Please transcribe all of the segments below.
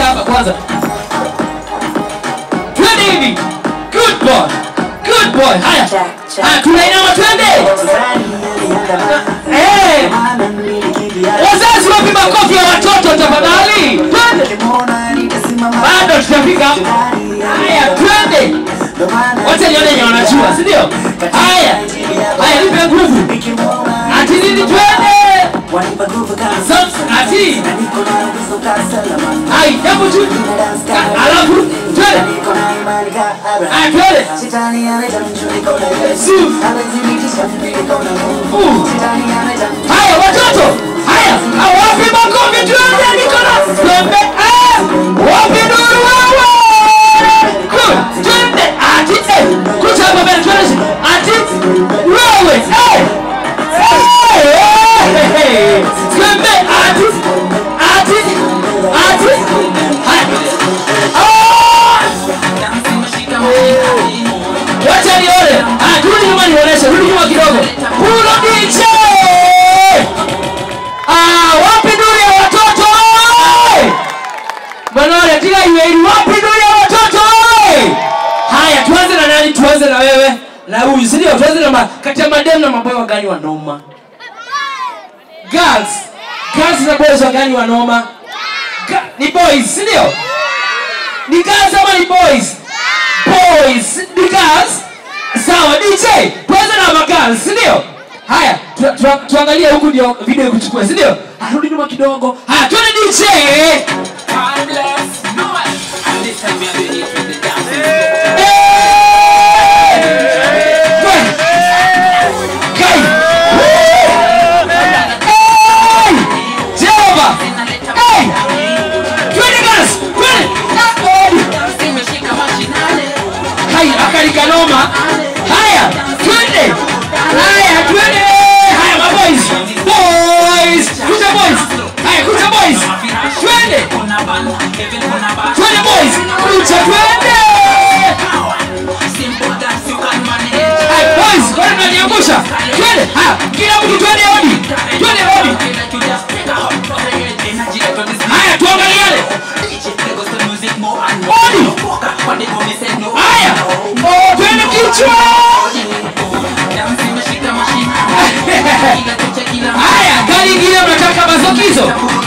hapa kwanza twende hivi good boy good boy haya haya tunainama twende Eh, wazazi wapi makofi ya watoto tafadhali twende bado tutafika haya twende wacha nione yenye wanajua si ndio haya haya nipe nguvu ati nini twende Sam- ati hai jambo tu Ka- alafu twende haya twende Su. Uh. haya watoto haya Ah, wapi makofi twende nikola twende Ah, wapi nuru wewe Good. twende ati eh kucha hapa mbele twende ati wewe eh Eh, eh, eh. twende ati ati ati haya Ah! wacha nione Ah, turudi nyuma nionyeshe rudi nyuma kidogo pulo DJ Ah, wapi nuru ya watoto Manore tika iweili wapi nuru ya watoto haya tuanze na nani tuanze na wewe na huyu si ndio tuanze na ma- kati ya madem na maboy wagani wanoma girls girls na boys wagani wanoma Ga- ni boys si ndio ni girls ama ni boys boys ni girls sawa dj tuanze na magirls si ndio haya tu- tu- tuangalie huku ndio video ikuchukue si ndio arudi nyuma kidogo haya tuone dj Eh! Twe- Kai! Hey! Jehova! Hey! Twende girls! Twende! Hai, akalikanoma. Haya, twende. Haya, twende. Haya, ma boys. Boys. Kucha boys. Haya, kucha boys. Twende. Twende boys. Kucha twende. Haya, boys, kwani mnaniangusha? Twende. Haya, kila mtu twende hodi. Twende hodi. Haya, tuangaliane. Hodi. Haya. Oh, twende kichwa. Haya, gari ingine mnataka mazokizo.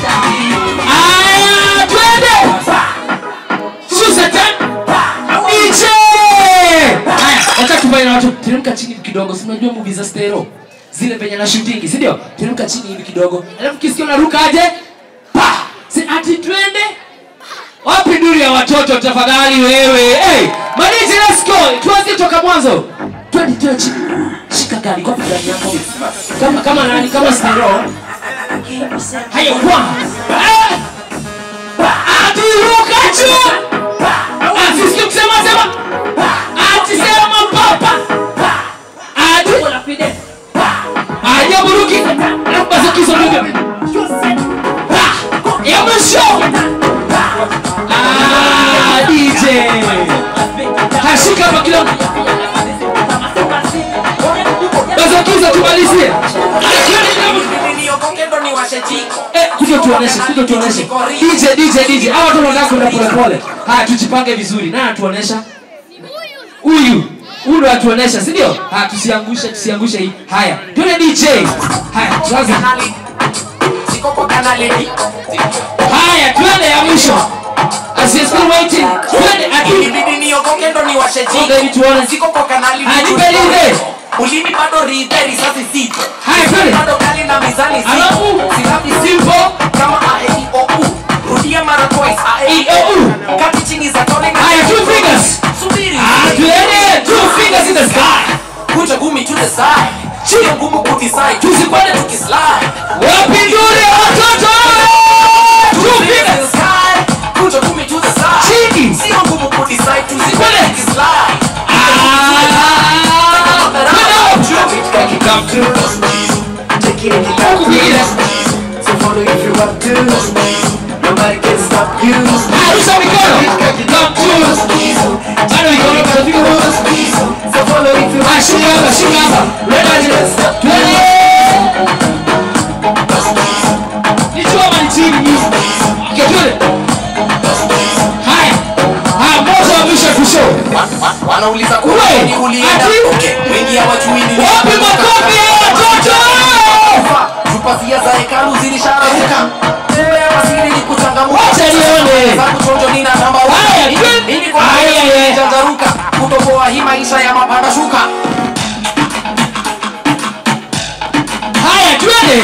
Haya, twende. Shusha tena. DJ. Haya, wakati tufanye na watu teremka chini hivi kidogo. Si unajua movie za stereo zile penye na shooting, si ndio? Teremka chini hivi kidogo. Alafu kisikia unaruka aje? Pa! Si ati twende. Wapi nuru ya watoto tafadhali wewe? Hey, Maniji let's go. Tuanze toka mwanzo. Twende twende chini. Shika gari kwa gari yako. Kama kama nani kama stereo. Hayo kwa. Eh! Ati ruka juu. Ati sio kusema sema. Ati sema papa. Ati Aje buruki. Alafu basi kiso ndio. Ya mwisho. Ah, DJ. Hashika hapa kila mtu. Bazokiza tumalizie. Eh, kuja tuoneshe, kuja tuoneshe. DJ, DJ, DJ. Hawa watu wanataka kwenda pole pole. Haya tujipange vizuri. Nani atuonesha? Huyu. Huyu ndo atuonesha, si ndio? Haya tusiangushe, tusiangushe hii. Haya, twende DJ. Haya, tuanze. Haya, twende ya mwisho. As you're still waiting. Twende ati. Songa hivi tuone. Haya, nipe lile. ulimi bado ridhe risasi zito Haya, twende. bado kali na mizani Alafu, zito silabi simple. kama aeiou rudia mara twice A-E-I-O-U. kati chini za tone na Haya, two fingers. subiri Ah, twende. Two fingers in the sky. kuja gumi to the side chini ngumu kudecide tusikwende tukislide Wapi nzuri ya watoto? Two fingers. kuja gumi to the side Chini. sio ngumu kudecide tusikwende Kwende. tukislide Come through. Huku kwingine. Ah, rusha mikono. Come through. Bado mikono, bado mikono. Ah, shika hapa, shika hapa. Twende. Twende. We, Ni ulienda ati? okay wengi hawajui ni wapi makofi ya watoto Tupasia za hekalu zilishararuka Tumewasili ni kuchangamuka Wacha nione. Zangu chonjo nina namba Haya, Mimi- twende. Mimi kwa Haya, haya ye. Janjaruka Kutoboa hii maisha ya mapanda shuka haya twende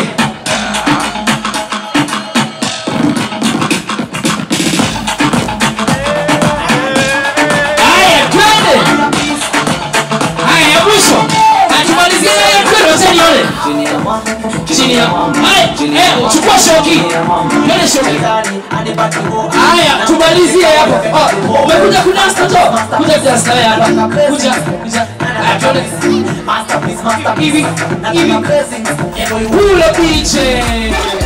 haya twende haya ya mwisho atumalizie haya twende wacha nione chini ya haya eh chukua shoki twende shoki haya tumalizie hapo Oh, umekuja kunasta to kuja kunasta wewe hapa kuja kuja haya twende hivi hivi kule piche